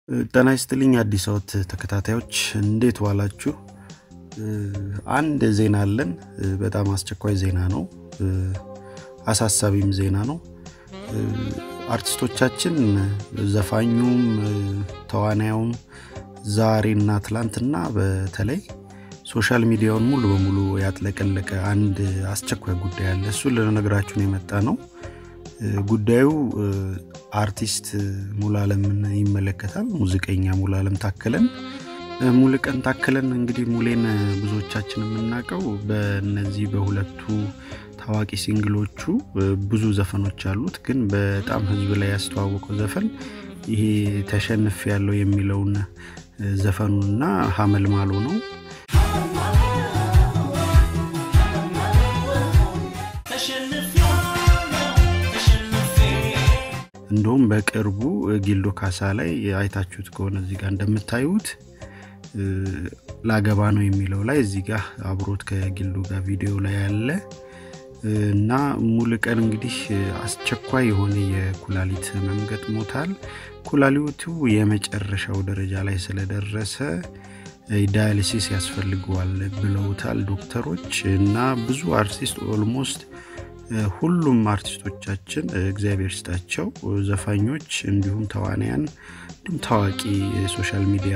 ጤና ይስጥልኝ አዲስ አወት ተከታታዮች እንዴት ዋላችሁ? አንድ ዜና አለን። በጣም አስቸኳይ ዜና ነው። አሳሳቢም ዜና ነው። አርቲስቶቻችን ዘፋኙም ተዋናዩም ዛሬና ትላንትና በተለይ ሶሻል ሚዲያውን ሙሉ በሙሉ ያጥለቀለቀ አንድ አስቸኳይ ጉዳይ አለ። እሱን ልነግራችሁን የመጣ ነው። ጉዳዩ አርቲስት ሙሉአለምን ይመለከታል። ሙዚቀኛ ሙሉአለም ታከለን ሙሉቀን ታከለን እንግዲህ ሙሌን ብዙዎቻችን የምናውቀው በእነዚህ በሁለቱ ታዋቂ ሲንግሎቹ ብዙ ዘፈኖች አሉት። ግን በጣም ሕዝብ ላይ ያስተዋወቀው ዘፈን ይሄ ተሸንፍ ያለው የሚለውን ዘፈኑና ሀመልማሎ ነው። እንደውም በቅርቡ ጊልዶ ካሳ ላይ አይታችሁት ከሆነ እዚህ ጋር እንደምታዩት ላገባ ነው የሚለው ላይ እዚህ ጋር አብሮት ከጊልዶ ጋር ቪዲዮ ላይ ያለ እና ሙሉቀን እንግዲህ አስቸኳይ የሆነ የኩላሊት ህመም ገጥሞታል። ኩላሊቱ የመጨረሻው ደረጃ ላይ ስለደረሰ ዳያሊሲስ ያስፈልገዋል ብለውታል ዶክተሮች እና ብዙ አርቲስት ኦልሞስት ሁሉም አርቲስቶቻችን እግዚአብሔር ስጣቸው ዘፋኞች፣ እንዲሁም ተዋናያን፣ እንዲሁም ታዋቂ የሶሻል ሚዲያ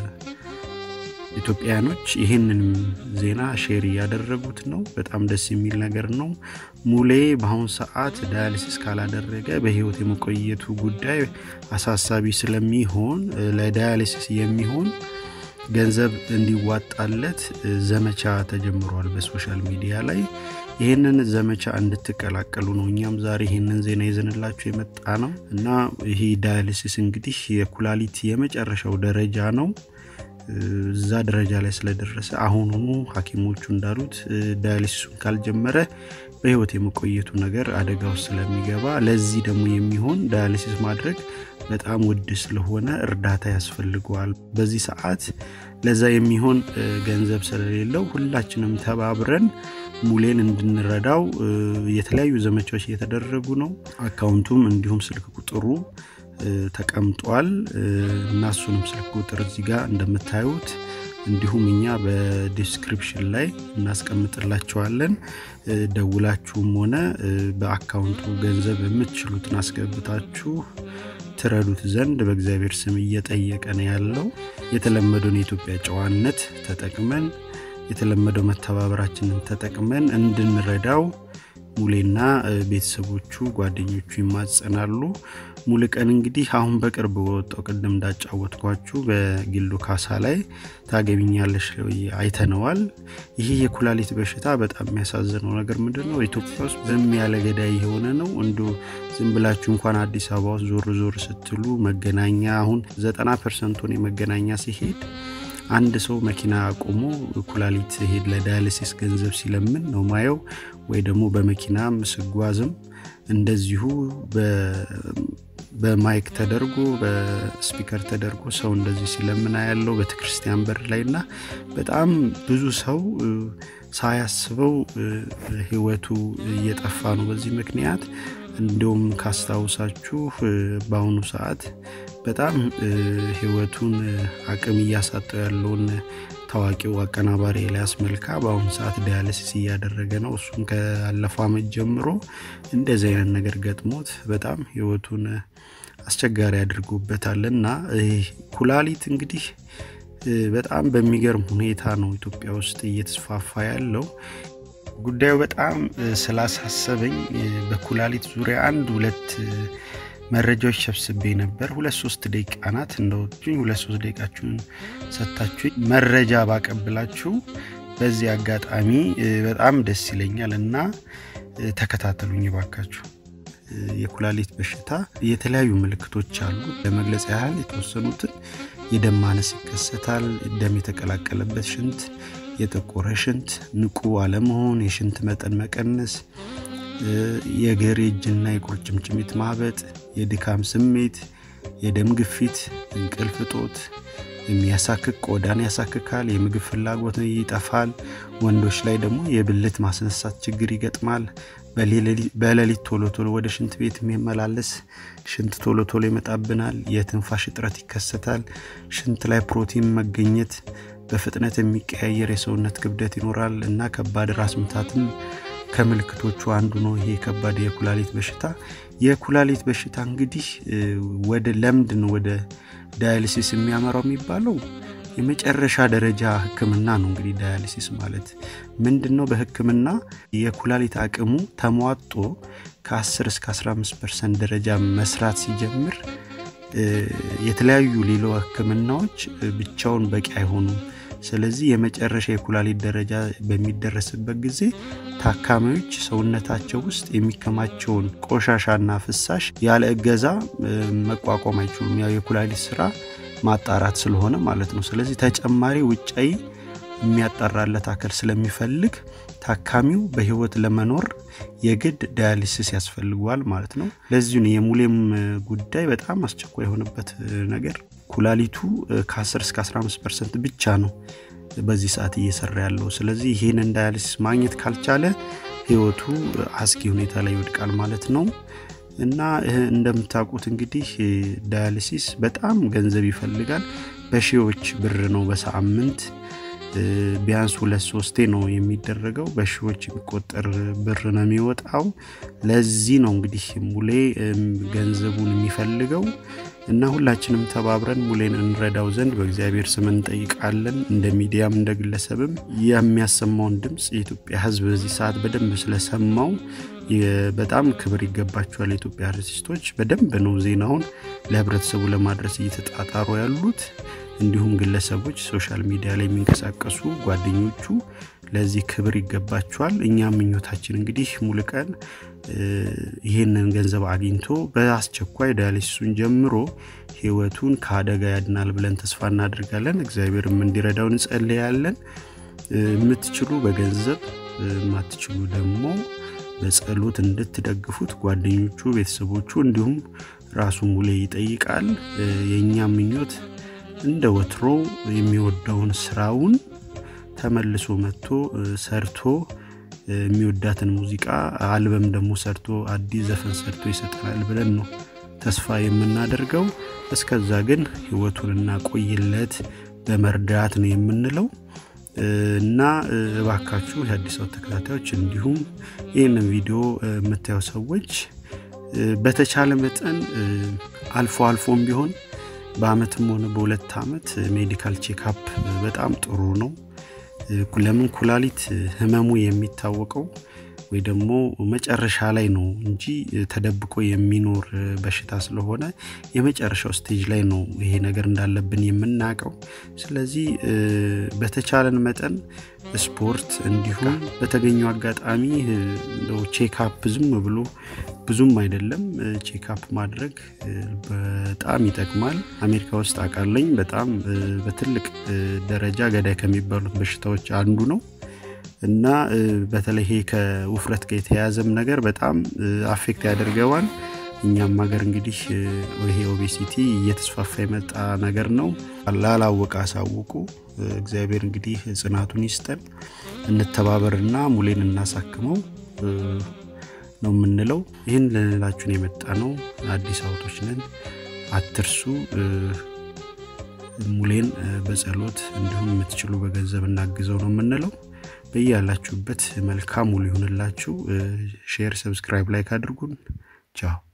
ኢትዮጵያውያኖች ይህንንም ዜና ሼር እያደረጉት ነው። በጣም ደስ የሚል ነገር ነው። ሙሌ በአሁኑ ሰዓት ዳያሊሲስ ካላደረገ በህይወት የመቆየቱ ጉዳይ አሳሳቢ ስለሚሆን ለዳያሊሲስ የሚሆን ገንዘብ እንዲዋጣለት ዘመቻ ተጀምሯል በሶሻል ሚዲያ ላይ። ይህንን ዘመቻ እንድትቀላቀሉ ነው እኛም ዛሬ ይህንን ዜና ይዘንላችሁ የመጣ ነው እና ይህ ዳያሊሲስ እንግዲህ የኩላሊት የመጨረሻው ደረጃ ነው። እዛ ደረጃ ላይ ስለደረሰ አሁኑኑ ሐኪሞቹ እንዳሉት ዳያሊሲሱን ካልጀመረ በህይወት የመቆየቱ ነገር አደጋ ውስጥ ስለሚገባ ለዚህ ደግሞ የሚሆን ዳያሊሲስ ማድረግ በጣም ውድ ስለሆነ እርዳታ ያስፈልገዋል። በዚህ ሰዓት ለዛ የሚሆን ገንዘብ ስለሌለው ሁላችንም ተባብረን ሙሌን እንድንረዳው የተለያዩ ዘመቻዎች እየተደረጉ ነው። አካውንቱም እንዲሁም ስልክ ቁጥሩ ተቀምጧል እና እሱንም ስልክ ቁጥር እዚህ ጋር እንደምታዩት እንዲሁም እኛ በዲስክሪፕሽን ላይ እናስቀምጥላቸዋለን። ደውላችሁም ሆነ በአካውንቱ ገንዘብ የምትችሉትን አስገብታችሁ ትረዱት ዘንድ በእግዚአብሔር ስም እየጠየቀ ነው ያለው። የተለመደውን የኢትዮጵያ ጨዋነት ተጠቅመን የተለመደው መተባበራችንን ተጠቅመን እንድንረዳው ሙሌና ቤተሰቦቹ ጓደኞቹ ይማጸናሉ። ሙሉቀን እንግዲህ አሁን በቅርብ በወጣው ቅድም እንዳጫወትኳችሁ በጊልዶ ካሳ ላይ ታገቢኛለሽ አይተነዋል። ይህ የኩላሊት በሽታ በጣም የሚያሳዝነው ነገር ምንድን ነው? ኢትዮጵያ ውስጥ ዝም ያለ ገዳይ የሆነ ነው። እንዲ ዝም ብላችሁ እንኳን አዲስ አበባ ውስጥ ዞር ዞር ስትሉ መገናኛ አሁን ዘጠና ፐርሰንቱን የመገናኛ ሲሄድ አንድ ሰው መኪና አቁሞ ኩላሊት ሄድ ለዳያሊሲስ ገንዘብ ሲለምን ነው ማየው። ወይ ደግሞ በመኪናም ስጓዝም እንደዚሁ በማይክ ተደርጎ በስፒከር ተደርጎ ሰው እንደዚህ ሲለምና ያለው ቤተክርስቲያን በር ላይ እና በጣም ብዙ ሰው ሳያስበው ህይወቱ እየጠፋ ነው በዚህ ምክንያት። እንዲሁም ካስታውሳችሁ በአሁኑ ሰዓት በጣም ህይወቱን አቅም እያሳጠው ያለውን ታዋቂው አቀናባሪ ኤልያስ መልካ በአሁኑ ሰዓት ዳያሊሲስ እያደረገ ነው። እሱም ካለፈው ዓመት ጀምሮ እንደዚህ አይነት ነገር ገጥሞት በጣም ህይወቱን አስቸጋሪ አድርጎበታል እና ኩላሊት እንግዲህ በጣም በሚገርም ሁኔታ ነው ኢትዮጵያ ውስጥ እየተስፋፋ ያለው። ጉዳዩ በጣም ስላሳሰበኝ በኩላሊት ዙሪያ አንድ ሁለት መረጃዎች ሰብስቤ ነበር። ሁለት ሶስት ደቂቃ ናት እንደወጡኝ ሁለት ሶስት ደቂቃችሁን ሰጥታችሁ መረጃ ባቀብላችሁ በዚህ አጋጣሚ በጣም ደስ ይለኛል እና ተከታተሉኝ ባካችሁ። የኩላሊት በሽታ የተለያዩ ምልክቶች አሉ። ለመግለጽ ያህል የተወሰኑትን የደም ማነስ ይከሰታል። ደም የተቀላቀለበት ሽንት፣ የጠቆረ ሽንት፣ ንቁ አለመሆን፣ የሽንት መጠን መቀነስ የእግር የእጅና የቁርጭምጭሚት ማበጥ፣ የድካም ስሜት፣ የደም ግፊት፣ እንቅልፍ እጦት፣ የሚያሳክክ ቆዳን ያሳክካል፣ የምግብ ፍላጎት ይጠፋል። ወንዶች ላይ ደግሞ የብልት ማስነሳት ችግር ይገጥማል። በሌሊት ቶሎ ቶሎ ወደ ሽንት ቤት የሚመላለስ ሽንት ቶሎ ቶሎ ይመጣብናል። የትንፋሽ እጥረት ይከሰታል። ሽንት ላይ ፕሮቲን መገኘት፣ በፍጥነት የሚቀያየር የሰውነት ክብደት ይኖራል እና ከባድ ራስ ምታትም ከምልክቶቹ አንዱ ነው። ይሄ ከባድ የኩላሊት በሽታ የኩላሊት በሽታ እንግዲህ ወደ ለምንድን ወደ ዳያሊሲስ የሚያመራው የሚባለው የመጨረሻ ደረጃ ሕክምና ነው። እንግዲህ ዳያሊሲስ ማለት ምንድን ነው? በሕክምና የኩላሊት አቅሙ ተሟጦ ከ10 እስከ 15 ፐርሰንት ደረጃ መስራት ሲጀምር የተለያዩ ሌሎ ሕክምናዎች ብቻውን በቂ አይሆኑም። ስለዚህ የመጨረሻ የኩላሊት ደረጃ በሚደረስበት ጊዜ ታካሚዎች ሰውነታቸው ውስጥ የሚከማቸውን ቆሻሻና ፍሳሽ ያለ እገዛ መቋቋም አይችሉም። ያው የኩላሊት ስራ ማጣራት ስለሆነ ማለት ነው። ስለዚህ ተጨማሪ ውጫዊ የሚያጣራለት አካል ስለሚፈልግ ታካሚው በህይወት ለመኖር የግድ ዳያሊሲስ ያስፈልገዋል ማለት ነው። ለዚሁ የሙሌም ጉዳይ በጣም አስቸኳይ የሆነበት ነገር ኩላሊቱ ከ10 እስከ 15 ፐርሰንት ብቻ ነው በዚህ ሰዓት እየሰራ ያለው። ስለዚህ ይህንን ዳያሊሲስ ማግኘት ካልቻለ ህይወቱ አስጊ ሁኔታ ላይ ይወድቃል ማለት ነው። እና እንደምታውቁት እንግዲህ ዳያሊሲስ በጣም ገንዘብ ይፈልጋል። በሺዎች ብር ነው በሳምንት ቢያንስ ሁለት ሶስቴ ነው የሚደረገው። በሺዎች የሚቆጠር ብር ነው የሚወጣው። ለዚህ ነው እንግዲህ ሙሌ ገንዘቡን የሚፈልገው እና ሁላችንም ተባብረን ሙሌን እንረዳው ዘንድ በእግዚአብሔር ስም እንጠይቃለን። እንደ ሚዲያም እንደ ግለሰብም የሚያሰማውን ድምፅ የኢትዮጵያ ሕዝብ በዚህ ሰዓት በደንብ ስለሰማው በጣም ክብር ይገባቸዋል። የኢትዮጵያ አርቲስቶች በደንብ ነው ዜናውን ለህብረተሰቡ ለማድረስ እየተጣጣሩ ያሉት። እንዲሁም ግለሰቦች ሶሻል ሚዲያ ላይ የሚንቀሳቀሱ ጓደኞቹ ለዚህ ክብር ይገባቸዋል። እኛም ምኞታችን እንግዲህ ሙሉቀን ይህንን ገንዘብ አግኝቶ በአስቸኳይ ዳያሊሲሱን ጀምሮ ህይወቱን ከአደጋ ያድናል ብለን ተስፋ እናደርጋለን። እግዚአብሔርም እንዲረዳው እንጸልያለን። የምትችሉ በገንዘብ የማትችሉ ደግሞ በጸሎት እንድትደግፉት ጓደኞቹ፣ ቤተሰቦቹ እንዲሁም ራሱ ሙሌ ይጠይቃል። የእኛም ምኞት እንደ ወትሮ የሚወደውን ስራውን ተመልሶ መጥቶ ሰርቶ የሚወዳትን ሙዚቃ አልበም ደግሞ ሰርቶ አዲስ ዘፈን ሰርቶ ይሰጠናል ብለን ነው ተስፋ የምናደርገው። እስከዛ ግን ህይወቱን እናቆይለት በመርዳት ነው የምንለው እና እባካችሁ የአዲስ አበባ ተከታታዮች እንዲሁም ይህንን ቪዲዮ የምታየው ሰዎች በተቻለ መጠን አልፎ አልፎም ቢሆን በአመትም ሆነ በሁለት ዓመት ሜዲካል ቼክአፕ በጣም ጥሩ ነው። ለምን ኩላሊት ህመሙ የሚታወቀው ወይ ደግሞ መጨረሻ ላይ ነው እንጂ ተደብቆ የሚኖር በሽታ ስለሆነ የመጨረሻው ስቴጅ ላይ ነው ይሄ ነገር እንዳለብን የምናውቀው። ስለዚህ በተቻለን መጠን ስፖርት እንዲሁም በተገኘው አጋጣሚ እንደው ቼክአፕ ዝም ብሎ ብዙም አይደለም ቼክአፕ ማድረግ በጣም ይጠቅማል። አሜሪካ ውስጥ አውቃለኝ በጣም በትልቅ ደረጃ ገዳይ ከሚባሉት በሽታዎች አንዱ ነው እና በተለይ ይሄ ከውፍረት ጋር የተያያዘም ነገር በጣም አፌክት ያደርገዋል። እኛም ሀገር እንግዲህ ይሄ ኦቤሲቲ እየተስፋፋ የመጣ ነገር ነው። ላላወቀ አሳውቁ። እግዚአብሔር እንግዲህ ጽናቱን ይስጠን። እንተባበርና ሙሌን እናሳክመው ነው የምንለው። ይህን ልንላችሁን የመጣ ነው። አዲስ አውቶች ነን፣ አትርሱ። ሙሌን በጸሎት እንዲሁም የምትችሉ በገንዘብ እናግዘው ነው የምንለው። በያላችሁበት መልካም ሙሉ ይሁንላችሁ። ሼር፣ ሰብስክራይብ፣ ላይክ አድርጉን። ቻው